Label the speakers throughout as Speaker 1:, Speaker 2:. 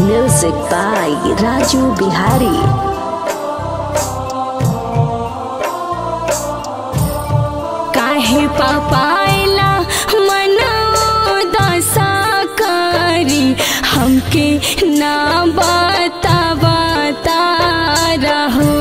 Speaker 1: Music by Raju Bihari.
Speaker 2: काहे पापायला मन दशा करी हमके ना बता बता रहो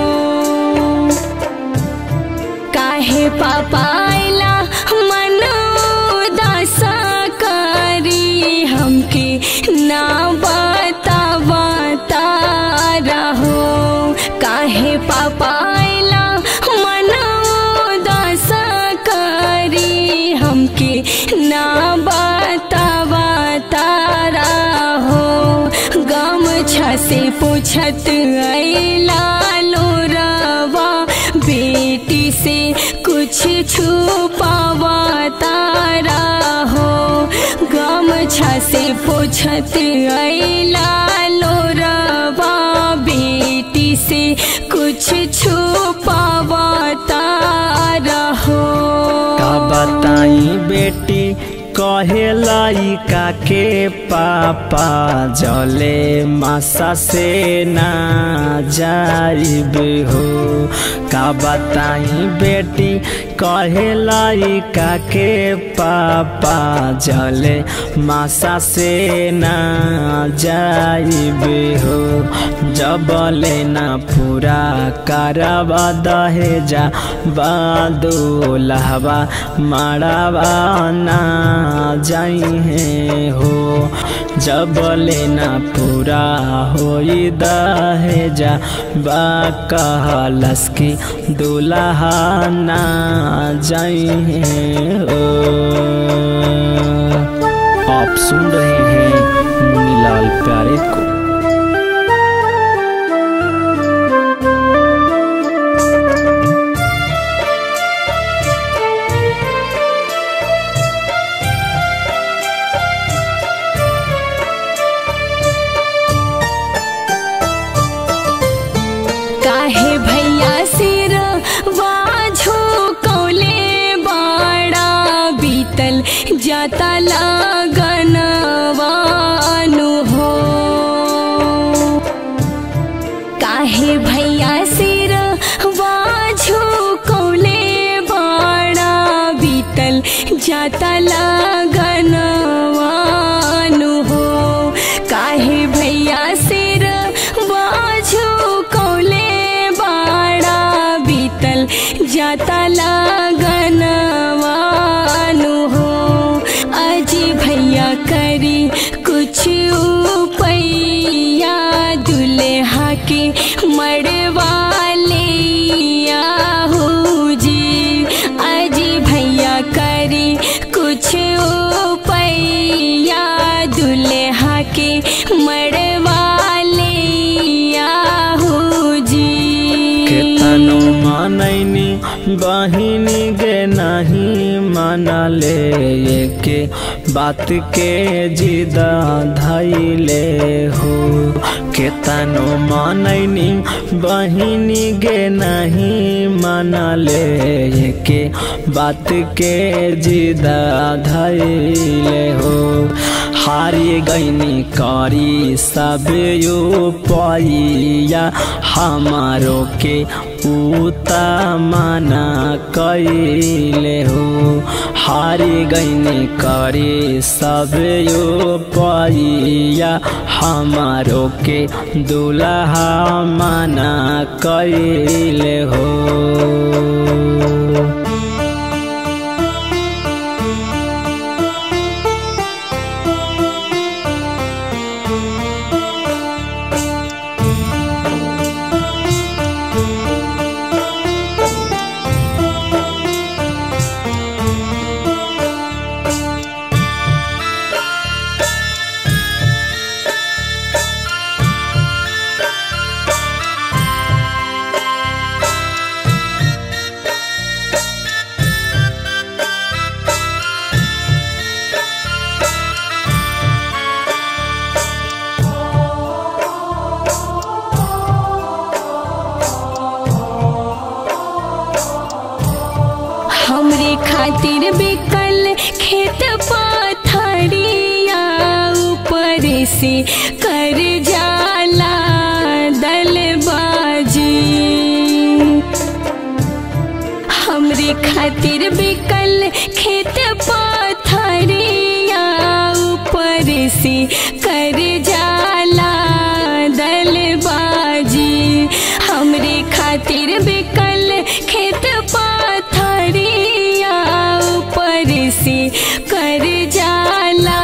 Speaker 2: काहे पापायला मन दशा करी हमके ना बता बता रहो काहे पापायला मन दशा करी हमके ना बता बता रहो गम से पूछत अला लोरवा बेटी से कुछ छुपावा तारा हो गम से पूछत अला लोरवा बेटी से कुछ छुपावा तारा हो
Speaker 3: का बताई बेटी कहे लइका के पापा जले मासा से ना जाइब हो का बताई बेटी कहे लइका के पापा जले मासा से ना जाइब हो जब लेना पूरा करवा दहेजा बादो लहबा माड़ावा ना जाई है हो जब लेना पूरा होई दहेजा बा कहलस की दुल्हा ना जाई है हो आप सुन रहे हैं मुनीलाल प्यारे को
Speaker 2: काहे भैया सिर वाझो कौले बाड़ा बीतल जाता लगनवानु हो काहे भैया सिर वाझो कौले बाड़ा बीतल जाता लगनवानु हो काहे भैया सिर बाझो कौले बाड़ा बीतल जाता लगनवानु हो अजी भैया करी कुछ उपैया दुल्हा के मड़वा लिया हो जी अजी भैया करी कुछ उपैया दुल्हा के मड़वा लिया हो जी
Speaker 3: केतनो मनैनी बहिनी गे नहीं मनले के बात के जिद धैले हो केतनो मनैनी बहिनी गे नहीं मनले के बात के जिद धैले हो हारी गईनी करी सब यो पैया हमारो के उता माना कैले हो हारी गईनी करी सब यो पैया हमारो के दुल्हा माना कैले हो
Speaker 2: हमरे खातिर बिकल खेत पाथरिया ऊपर से कर खातिर बिकल खेत पाथरिया ऊपर से कर जाला दलबाजी हमरे खातिर बिकल खेत पाथरिया ऊपर से कर जाला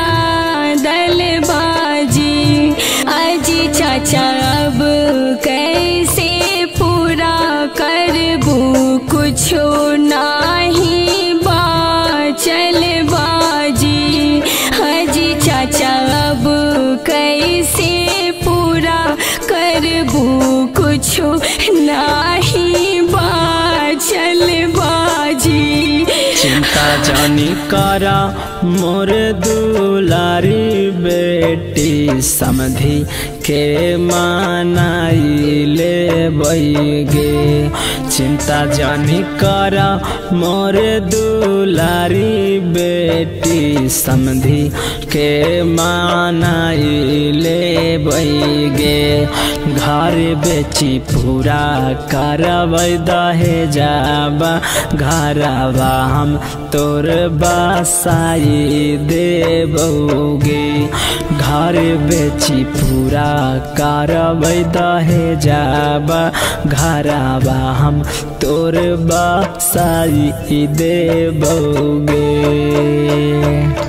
Speaker 2: दलबाजी अजी चाचा अब कैसे पूरा करबू कुछो नाही बाचल बाजी अजी चाचा अब कैसे पूरा करबू कुछो नाही बाचल बाजी
Speaker 3: चिंता जानी करा मोर दुलारी बेटी समधि के मानाई ले बैगे चिंता जानी करा मोर दुलारी बेटी समधि के मानाई ले बैगे घर बेची पूरा करबै दहे जाबा घरवा हम तोर बसाई देबोगे घर बेची पूरा करबै दहे जाबा घरवा हम तोर बसाई देबोगे